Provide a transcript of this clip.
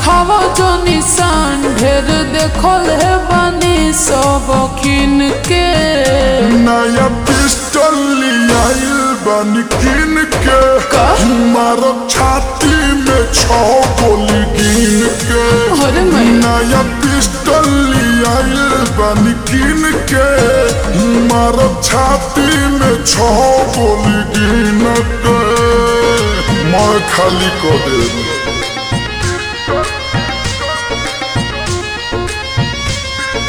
देखावा जो निशान ढेर देखल है बानी सब किन के नया पिस्टल लियाइल बन किन के का? मारब छाती में छह गोली गिन के अरे मैं नया पिस्टल लियाइल बन किन के मारब छाती में छह गोली गिन के मैं खाली कर दे